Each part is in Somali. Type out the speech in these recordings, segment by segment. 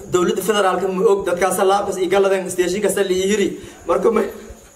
dowladda federaalka ma og dadkaasa laabkas iyo galadeen station kasta la yiri marka may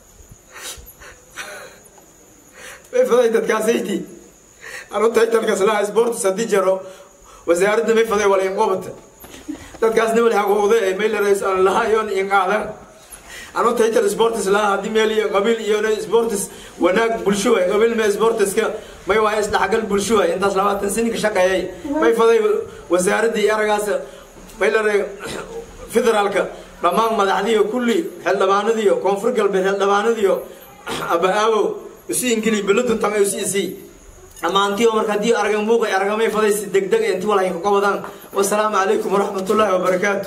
may faday dadkaasayti anu taytalkas laha sports haddii jaro wasaaradda may faday wala inqobata dadkaasna wali haguuqda ee may larays aan lahayoon inqaadan anu taytal sports laha haddii meel iyo qabiil iyo sports wanaag bulsho waay qabiil me sportska may waaye isdhexgal bulsho waay intaas labaatan sini ka shaqeeyay may faday wasaaradda iyo aragaas may laray federaalka dhammaan madaxdiiyo kulli xildhibaanadiyo koonfur galbeed xildhibaanadiyo aba-aawow isu ingili beladuntan ay isu isii dhammaantii oo marka haddii aragan muuqay aragamay faday si degdeg inti walahay ka qabadaan wasalaamu calaykum waraxmatullaahi wabarakaatu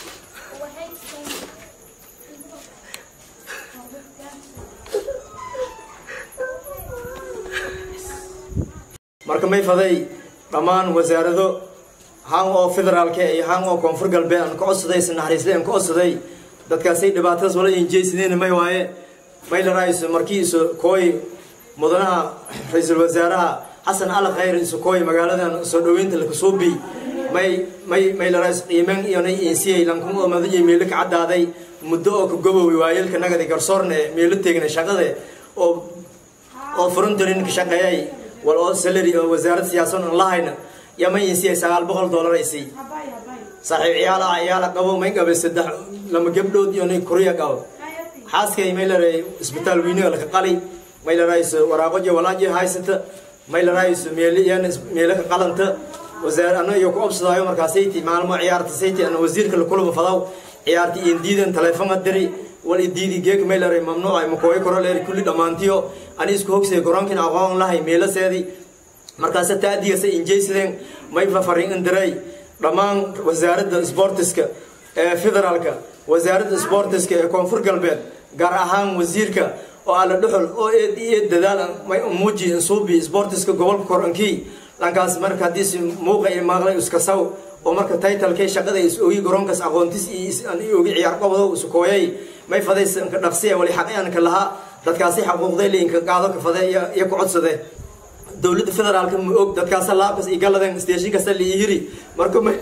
marka may faday dhammaan wasaarado han oo federaalka iyo han oo koonfur galbeed aan ka codsaday si naxariisle aan ka codsaday dadkaasay dhibaatadas wala injeysadeen may waaye may la raayso markii isu kooy mudanaha ra-iisul wasaaraha xasan al khayr isu kooy magaaladan soo dhaweynta lakasuubi may may may la raayso qiimeyn iyo nay insiyay lankuma oo madayo meelo ka caddaaday muddo oo ka goboway waayelka nagadi garsoorne meelo teegna shaqade oo oo frontarin ka shaqeeyay wal oo salary oo wasaarad siyaasan aan lahayna yama insiyay sagaal boqol dollar ay sii saaxiib ciyaala ciyaala qabo may qabe saddex lama gabdhood iyo nay kuriya qabo xaaskay may laray isbitaal weynaga laka qali may larayso waraaqo iyo walaaji haysata may larayso meeliyan meelo ka qalanta wasaar ana iyo ku obsadaayo markaasayti maalmo ciyaarta sayti ana wasiirka la kulaba fadaw ciyaarta iyo diidan telefoon diri wal diidi geek may laray mamnuuc ay makooy koro leer kulli dhammaantiyo ani isku hogsay garoonkin aqoon lahay meelaseedii markaase taadiyasa injaysideen may fafarin indiray dhammaan wasaaradda sportiska ee federaalka wasaaradda sportiska ee koonfur galbeed gaar ahaan wasiirka oo alla dhuxul oo eed eed dadaal may muuji insuubi sportiska gobolka korankii dhankaas marka haddii si muuqa iyo maaqlay iska saw oo marka taytalkay shaqada is ogi garoonkaas aqoontis iyo ogi ciyaar qabado isu kooyay may fadaysa inka dhaqsiya wali xaqayanka lahaa dadkaasi xaquuqday liinka qaado ka fade iyo ku codsade dowladda federaalka ma og dadkaasa laabkas iyo galadeen station kasta la yiri marka may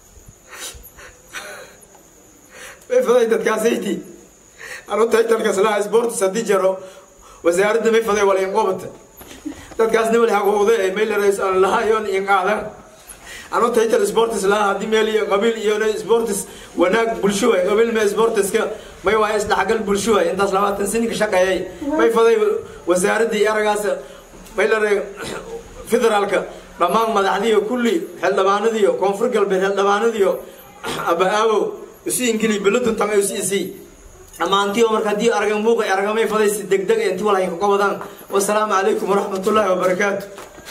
may faday dadkaasayti anu taytalkas laha sports haddii jaro wasaaradda may faday wala inqobata dadkaasna wali haguuqda ee may larays aan lahayoon inqaadan anu taytal sports laha haddii meel iyo qabiil iyo sports wanaag bulsho waay qabiil me sportska may waaye isdhexgal bulsho waay intaas labaatan sini ka shaqeeyay may faday wasaaradda iyo aragaas may laray federaalka dhammaan madaxdiiyo kulli xildhibaanadiyo koonfur galbeed xildhibaanadiyo aba-aawow isu ingili beladuntan ay isu isii dhammaantii oo marka haddii aragan muuqay aragamay faday si degdeg inti walahay ka qabadaan wasalaamu calaykum waraxmatullaahi wabarakaatu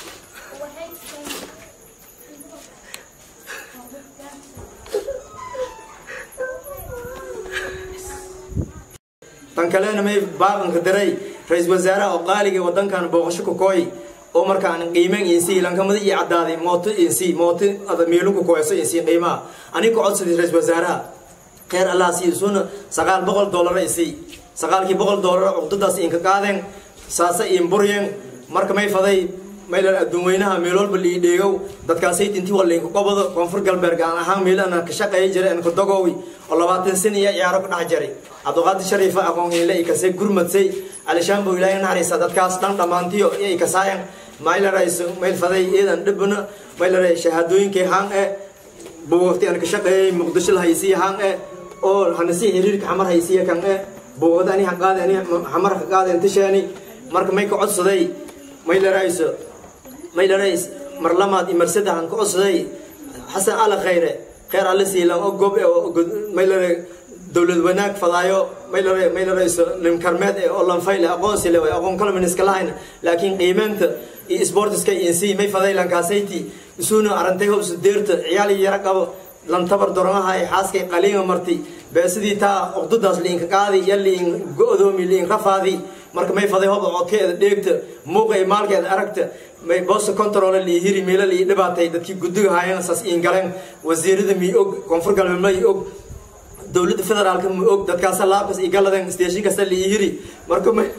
tan kalena may baaqanka daray ra-iisul wasaaraha oo qaaliga wadankan booqasho ku kooy oo markaan qiimeen insi lankamada iyo caddaaday mooto insi mooto meelu ku kooyso insi qiimaha aniga ka codsaday ra-iisul wasaaraha kheyr allah sii isuna sagaal boqol dollar isii sagaalkii boqol dollar cuqdadaas inka qaadeen saasa in buryeen marka may faday maylan adduun weynaha meel walba lii dheegow dadkaasay dinti walaynka qobado koonfur galbeed gaan ahaan meelana ka shaqeeya jiray aan ka dogowi oo labaatan sin iyo ciyaaro ka dhex jiray cabdiqaadir shariifa aqoon hiile i kasay gurmadsay alishaanbo ilaahay naxariisa dadkaas dhan dhammaantiyo iyo i kasaayan maylarayso mayl faday iidan dhibna maylaray shahaadooyinkay haan e buugagti aan ka shaqeeyay muqdisho la haysiya haan e oo hanasi xiriirka xamar haysiya kan e buugada ani haqaade ani xamar haqaade intishaani marka may ka codsaday maylarayso maylarays mar lamaad iyo mar saddex aan ka codsaday xasan ala khayre kheyr alle siilan oo gob maylare dowlad wanaag fadaayo maylare maylarayso limkarmeed ee oo lanfayle aqoonsi le way aqoon kala miniska lahayn laakiin qiimeynta iyo sportiska insi may faday lankaasaytii isuuna arantay hobsu deerta ciyaal yara qabo lantabar doromaha ay xaaskay qaliima marti beesidii taa uqdadaas liinka qaadi iyo liin go-doomi liin rafaadi marka may faday hob codkeeda dheegta muuqa iyo maalkeeda aragta may boosta control lii hiri meelo lii dhibaatay dadkii guddiga haayeen saas iin galeen wasiirada mi og koonfur galbeed ma og dowladda federaalka ma og dadkaasa laabkas iyo galadeen station kasta lii hiri marka may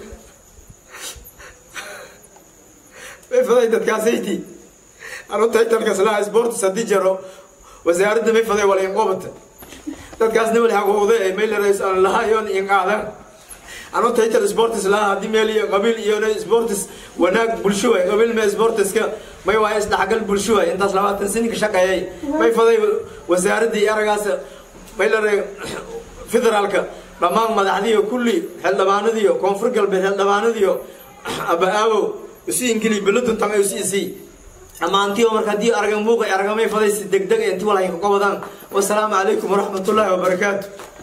may faday dadkaasayti anu taytalkas laha sports haddii jaro wasaaradda may faday wala inqobata dadkaasna wali haguuqde ee mayleres aan lahayon inqaadan anu taytar sportis laha haddii meel iyo qabiil iyo sportis wanaag bulsho waay qabiil me sportiska may waa isdhexgal bulsho waay intaas labaatan sininka shaqeeyay may faday wasaaradii aragaas maylare federaalka dhammaan madaxdiiyo kulli xildhibaanadiyo koonfur galbeed xildhibaanadiyo aba-aawow isu ingili beladuntan isu isii dhammaantiyo marka haddii araga muuqa aragamay faday si degdeg inti walahay ka qabadaan wasalaamu calaykum waraxmatullaahi wabarakaatu